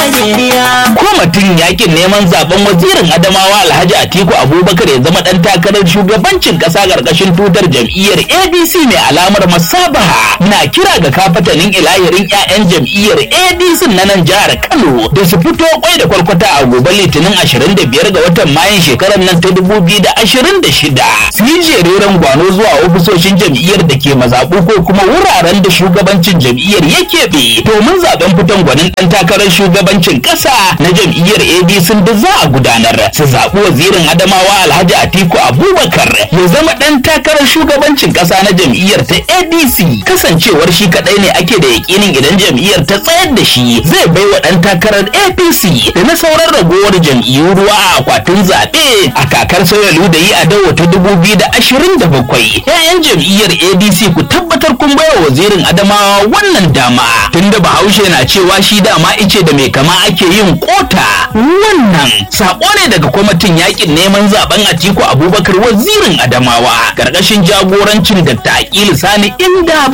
Najeriya. Kwamitin yakin neman zaben wazirin Adamawa Alhaji Atiku Abubakar ya zama dan takarar shugabancin kasa karkashin tutar jam'iyyar ADC mai alamar masabaha na kira ga kafatanin ilahirin 'ya'yan jam'iyyar ADC na nan jihar Kano da su fito kwai da kwarkwata a gobe Litinin 25 ga watan Mayun shekarar nan ta 2026 su yi jereren gwano zuwa ofisoshin jam'iyyar da ke mazaɓu ko kuma wuraren da shugabancin jam'iyyar ya keɓe domin zaben fitan gwanin ɗan takarar shugabancin ƙasa na jam'iyyar ADC da za a gudanar su zaɓi wazirin Adamawa Alhaji Atiku Abubakar ya zama ɗan takarar shugabancin ƙasa na jam'iyyar ta ADC kasancewar shi kaɗai ne ake da yakinin idan jam'iyyar ta tsayar da shi zai bai wa ɗan takarar APC da na sauran ragowar jam'iyyu ruwa a akwatin zaɓe a kakar sauya da yi a dawo ta dubu biyu da ashirin da bakwai. 'Ya'yan jam'iyyar ADC ku tabbatar kun baiwa wazirin Adamawa wannan dama tunda Bahaushe na cewa shi dama ice da mai kama ake yin kota wannan sako ne daga kwamitin yakin neman zaben Atiku Abubakar wazirin Adamawa karkashin jagorancin Dr. Aqilu Sani inda